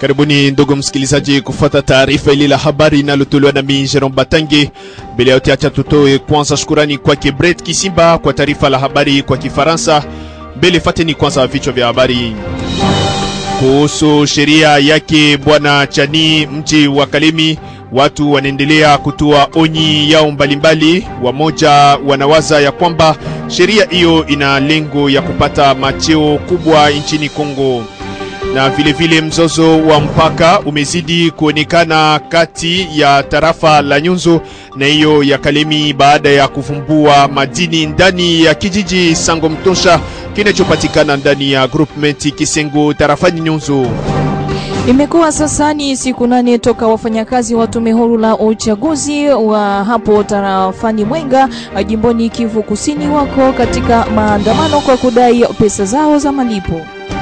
Karibuni ndugu msikilizaji, kufuata taarifa ili la habari inalotolewa na mimi Jerome Batange. Mbele ya yote, acha tutoe kwanza shukurani kwake Brett Kisimba kwa taarifa la habari kwa Kifaransa. Mbele fateni kwanza vichwa vya habari kuhusu sheria yake bwana Chani mji wa Kalemi. Watu wanaendelea kutoa onyi yao mbalimbali. Wamoja wanawaza ya kwamba sheria hiyo ina lengo ya kupata macheo kubwa nchini Kongo na vilevile vile mzozo wa mpaka umezidi kuonekana kati ya tarafa la Nyunzu na hiyo ya Kalemi baada ya kuvumbua madini ndani ya kijiji Sango Mtosha kinachopatikana ndani ya groupment Kisengo tarafani Nyunzu. Imekuwa sasa ni siku nane toka wafanyakazi wa tume huru la uchaguzi wa hapo tarafani Mwenga jimboni Kivu Kusini wako katika maandamano kwa kudai pesa zao za malipo.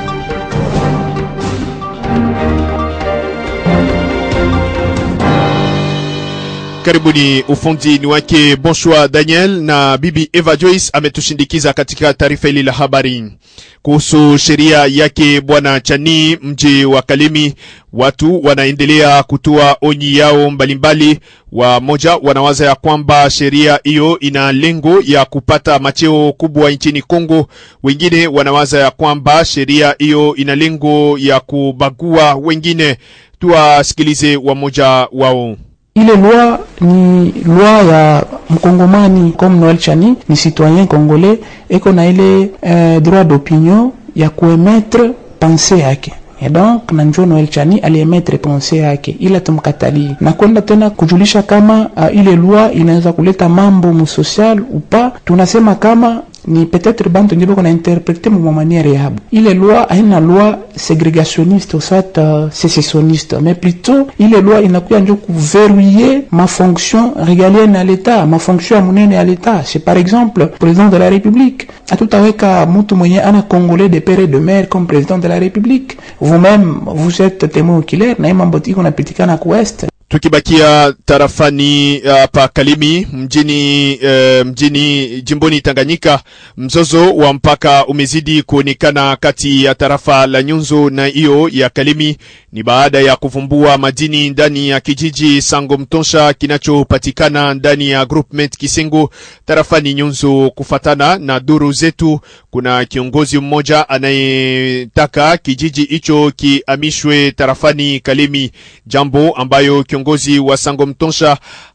Karibuni. Ufundi ni wake Bonshwa Daniel na bibi Eva Joyce ametushindikiza katika taarifa hili la habari kuhusu sheria yake bwana Chani mji wa Kalemi. Watu wanaendelea kutoa onyi yao mbalimbali. Wamoja wanawaza ya kwamba sheria hiyo ina lengo ya kupata macheo kubwa nchini Kongo. Wengine wanawaza ya kwamba sheria hiyo ina lengo ya kubagua wengine. Tuwasikilize wamoja wao. Ile loi ni loi ya mkongomani comme Noel Chani ni citoyen congolais, eko na ile eh, droit d'opinion ya kuemetre pense yake et donc na njo Noel Chani aliemetre pense yake, ila tumkatalie na kwenda tena kujulisha kama uh, ile loi inaweza kuleta mambo musocial upa. Tunasema kama ni peut-être bantu ndio bako na interprete mu manière yabo. Ile loi haina loi ségrégationniste au soit uh, sécessionniste, mais plutôt ile loi inakuya njo kuverrouiller ma fonction régalienne à l'État, ma fonction ya munene ya l'État. C'est par exemple président de la République, atutaweka mtu mwenye ana congolais de père et de mère comme président de la République. Vous-même vous êtes témoin oculaire na mambo iko napitikana ku West Tukibakia tarafani hapa uh, Kalemi mjini uh, mjini jimboni Tanganyika, mzozo wa mpaka umezidi kuonekana kati ya tarafa la Nyunzu na hiyo ya Kalemi. Ni baada ya kuvumbua madini ndani ya kijiji Sango Mtosha kinachopatikana ndani ya groupement Kisengo tarafani Nyunzu. Kufatana na duru zetu, kuna kiongozi mmoja anayetaka kijiji hicho kihamishwe tarafani Kalemi, jambo ambayo kiongozi wa Sango Mtosha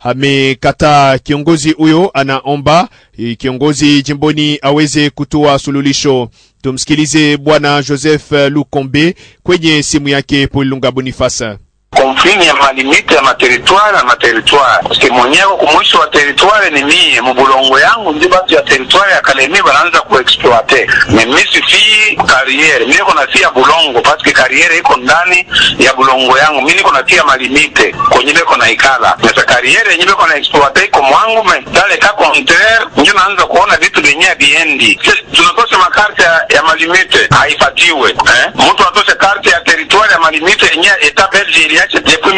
amekataa. Kiongozi huyo anaomba kiongozi jimboni aweze kutoa sululisho. Tumsikilize bwana Joseph Lukombe kwenye simu yake Polunga Bonifasa. Konfini ya malimite ya materitware na materitware paske mwenyeko kumwisho wa teritware ni mie mubulongo yangu ndio batu ya teritware ya Kalemi banaanza kuexploite mimi sifii kariere mimi niko natia bulongo paske kariere iko ndani ya bulongo yangu mimi niko natia malimite kwenye beko na ikala nasa kariere yenye beko na exploite iko mwangu me dale ka contraire ndio naanza kuona vitu vyenye biendi tunatosha makarte ya, ya malimite haifatiwe eh mtu atoshe karte ya teritware ya malimite yenye eta Belgium depuis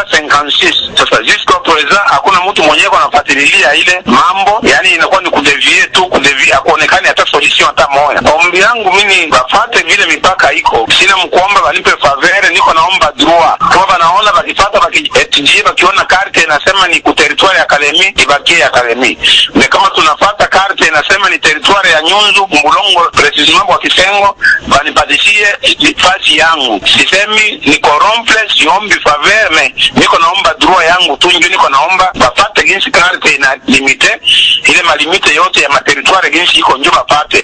1956 sasa jusqu'à présent hakuna mtu mwenyewe anafuatilia ile mambo, yani inakuwa ni kudevie tu kudevie, akuonekani hata solution hata moja. Ombi yangu mimi bafate vile mipaka iko, sina mkuomba banipe favere, niko naomba droit kama banaona bakifata bakietudier, bakiona karte inasema ni ku territoire ya Kalemi ibakie ya Kalemi, me kama tunafata karte inasema ni territoire ya Nyunzu Mbulongo, precisement kwa Kisengo, banipatishie fasi yangu, sisemi ni corrompre siombi faveur me niko naomba droit yangu tu, ndio niko naomba bapate ginsi karte ina limite ile malimite yote ya materitware ginsi iko njo bapate.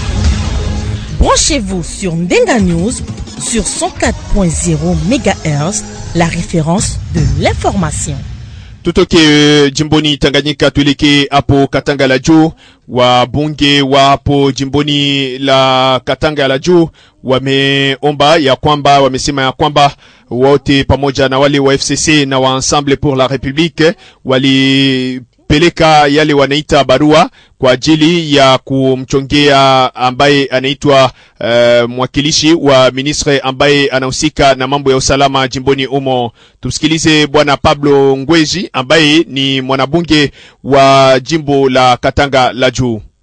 Branchez-vous sur Ndenga News sur 104.0 MHz, la référence de l'information. Tutoke uh, jimboni Tanganyika tuelekee hapo Katanga la juu. Wabunge wa hapo jimboni la Katanga la juu wameomba ya kwamba wamesema ya kwamba wote pamoja na wale wa FCC na wa Ensemble pour la République wali peleka yale wanaita barua kwa ajili ya kumchongea ambaye anaitwa uh, mwakilishi wa ministre ambaye anahusika na mambo ya usalama jimboni humo. Tumsikilize bwana Pablo Ngweji ambaye ni mwanabunge wa jimbo la Katanga la juu.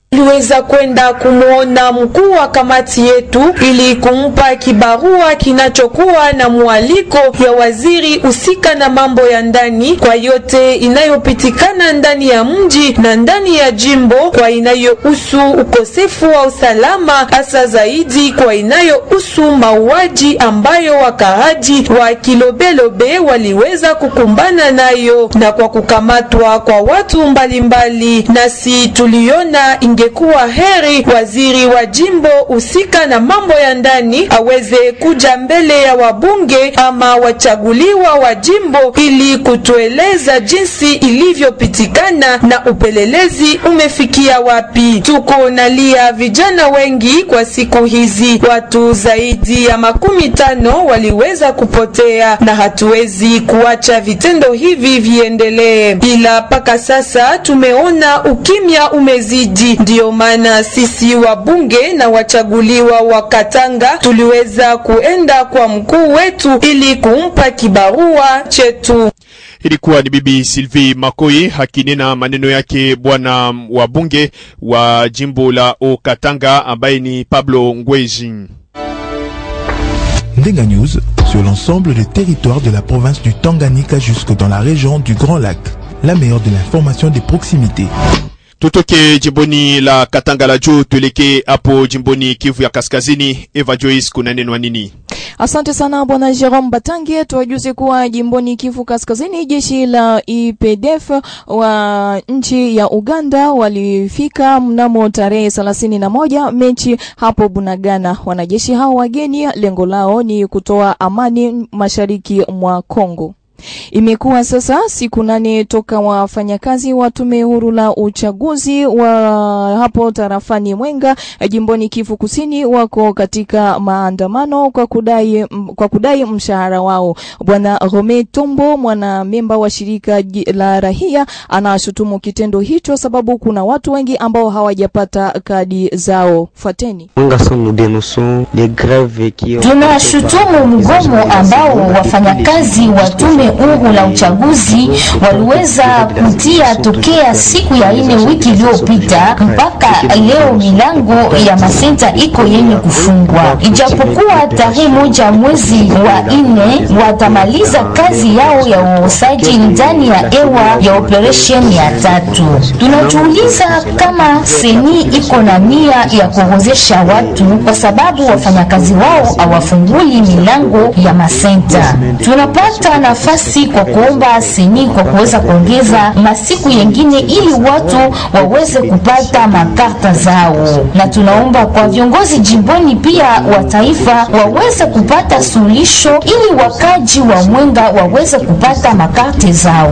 Tuliweza kwenda kumwona mkuu wa kamati yetu ili kumpa kibarua kinachokuwa na mwaliko ya waziri husika na mambo ya ndani kwa yote inayopitikana ndani ya mji na ndani ya jimbo, kwa inayohusu ukosefu wa usalama, hasa zaidi kwa inayohusu mauaji ambayo wakaaji wa Kilobelobe waliweza kukumbana nayo na kwa kukamatwa kwa watu mbalimbali mbali. Nasi tuliona ingekuwa heri waziri wa jimbo husika na mambo ya ndani aweze kuja mbele ya wabunge ama wachaguliwa wa jimbo ili kutueleza jinsi ilivyopitikana na upelelezi umefikia wapi. Tuko nalia vijana wengi kwa siku hizi, watu zaidi ya makumi tano waliweza kupotea, na hatuwezi kuacha vitendo hivi viendelee, ila mpaka sasa tumeona ukimya umezidi. Ndiyo maana sisi wabunge na wachaguliwa wa Katanga tuliweza kuenda kwa mkuu wetu ili kumpa kibarua chetu. Ilikuwa ni Bibi Sylvie Makoi hakinena maneno yake bwana wa bunge wa jimbo la Okatanga ambaye ni Pablo Ngweji. Ndenga News sur l'ensemble des territoires de la province du Tanganyika jusque dans la région du Grand Lac. La meilleure de l'information des proximités. Tutoke jimboni la Katanga la juu tuelekee hapo jimboni Kivu ya Kaskazini. Eva Joyce, kuna neno nini? Asante sana bwana Jerome Batange. Tuwajuze kuwa jimboni Kivu Kaskazini, jeshi la IPDF wa nchi ya Uganda walifika mnamo tarehe thelathini na moja Mechi hapo Bunagana. Wanajeshi hao wageni, lengo lao ni kutoa amani mashariki mwa Kongo. Imekuwa sasa siku nane toka wafanyakazi wa tume huru la uchaguzi wa hapo tarafani Mwenga jimboni Kivu Kusini wako katika maandamano kwa kudai, kwa kudai mshahara wao. Bwana Rome Tombo, mwanamemba wa shirika la rahia, anashutumu kitendo hicho sababu kuna watu wengi ambao hawajapata kadi zao. Fuateni. Tunashutumu mgomo ambao wafanyakazi wa tume huru la uchaguzi waliweza kutia tokea siku ya ine wiki iliyopita mpaka leo, milango ya masenta iko yenye kufungwa, ijapokuwa tarehe moja mwezi wa ine watamaliza kazi yao ya uosaji ndani ya hewa ya operation ya tatu. Tunajiuliza kama seni iko na nia ya kuorozesha watu kwa sababu wafanyakazi wao hawafunguli milango ya masenta. Tunapata nafasi kwa kuomba seni kwa kuweza kuongeza masiku yengine ili watu waweze kupata makarta zao, na tunaomba kwa viongozi jimboni pia wa taifa waweze kupata suluhisho ili wakaji wa Mwenga waweze kupata makarte zao.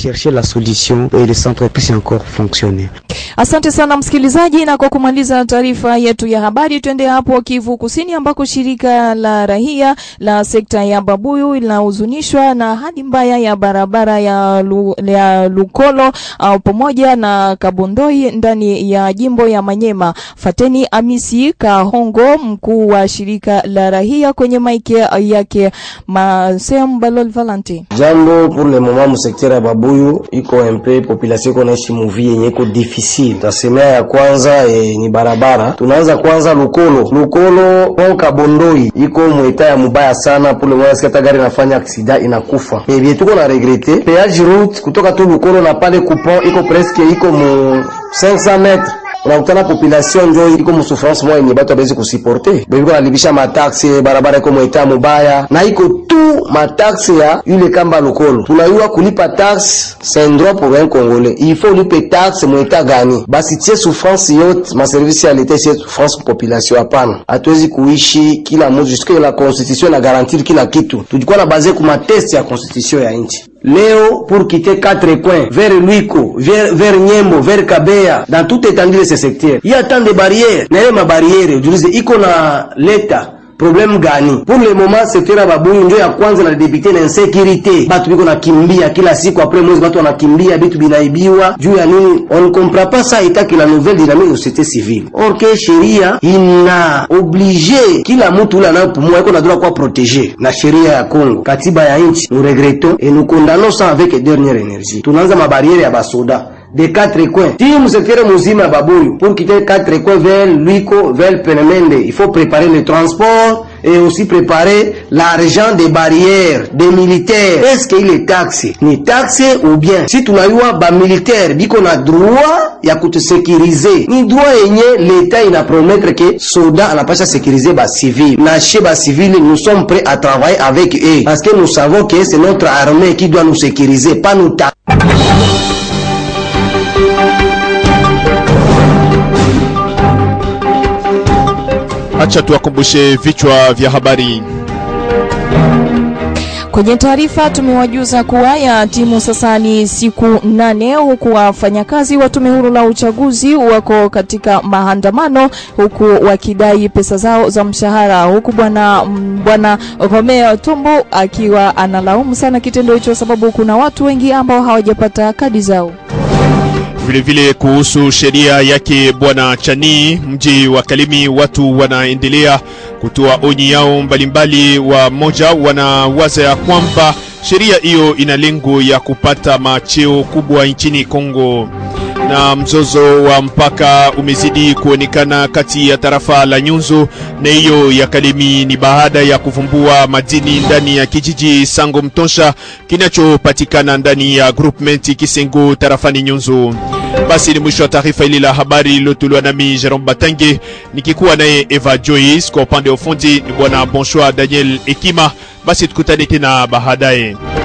Asante sana msikilizaji, na kwa kumaliza taarifa yetu ya habari, twende hapo Kivu Kusini ambako shirika la rahia la sekta ya Babuyu linahuzunishwa na hali mbaya ya barabara ya, lu, ya Lukolo uh, pamoja na Kabondoi ndani ya jimbo ya Manyema. Fateni Amisi Kahongo, mkuu wa shirika la rahia kwenye maiki yake Masem Balol Valenti. Jambo pour le moment mu sekta ya Babuyu iko mpe population iko naishi muvi yenye iko difficile. Tasemea ya kwanza e, ni barabara. Tunaanza kwanza Lukolo. Lukolo kwa Kabondoi iko mweta ya mubaya sana, pour le moment sikata gari nafanya aksida inakufa. Ebie tuko na regrete peage route kutoka tu Lukolo na pale coupon iko presque iko mu 500 metres unakutana population njo iko musouffrance moya yenye batu abezi kusiporte bebiko nalibisha mataxe barabara iko mweta mubaya na iko tu mataxe ya yule kamba lokolo tunayua kulipa taxe c'est un droit pour un congolais il faut ulipe taxe mweta gani basi tie souffrance yote maservisi ya leta sie souffrance population hapana hatuwezi kuishi kila mtu jusque la constitution na garantir kila kitu tujikuwa na baze ku mateste ya constitution ya nchi leo pour quitter quatre coins vers Luiko vers, vers Nyembo vers Kabeya dans toute étendue de ce secteur il y a tant de barrières na ile mabariere ujulize iko na leta problème gani pour le moment secteur ya Babuyu ndio ya kwanza na debite na insécurité batu biko nakimbia kila siku après mwezi batu wanakimbia bitu binaibiwa juu ya nini on ne comprend pas ça état que la nouvelle dynamique de société civile or que sheria ina oblige kila mtu ule anayopumua iko na droit kuwa protege na sheria ya Congo katiba ya nchi nous regrettons et nous condamnons ça avec dernière énergie tunaanza mabariere ya basoda de quatre coins ti musektere muzima ya babuyu pour quitter quatre coins vers luiko vers penemende il faut préparer le transport et aussi préparer l'argent des barrières des militaires est-ce que ile taxe ni taxe ou bien si tunayua bamilitaire biko na droit ya kutusekirize ni droit yenye leta inapromettre ke soda anapasha sekirize bacivile na chez bacivile nous sommes prêts à travailler avec eux parce que nous savons que c'est notre armée qui doit nous sécuriser pas nous ta Acha tuwakumbushe vichwa vya habari. Kwenye taarifa tumewajuza kuwa ya timu sasa ni siku nane, huku wafanyakazi wa tume huru la uchaguzi wako katika maandamano, huku wakidai pesa zao za mshahara, huku bwana mm, bwana Romeo Tumbo akiwa analaumu sana kitendo hicho, sababu kuna watu wengi ambao hawajapata kadi zao. Vilevile kuhusu sheria yake bwana Chani, mji wa Kalemi, watu wanaendelea kutoa onyi yao mbalimbali. Wa moja wanawaza ya kwamba sheria hiyo ina lengo ya kupata macheo kubwa nchini Kongo. Na mzozo wa mpaka umezidi kuonekana kati ya tarafa la Nyunzu na hiyo ya Kalemi, ni baada ya kuvumbua madini ndani ya kijiji Sango Mtosha kinachopatikana ndani ya groupement Kisengo tarafani Nyunzu. Basi ni mwisho wa taarifa hili la habari iliyotolewa nami Jerome Batange nikikuwa naye Eva Joyce, kwa upande wa ufundi ni bwana Bonsoir Daniel Ekima. Basi tukutane tena baadaye.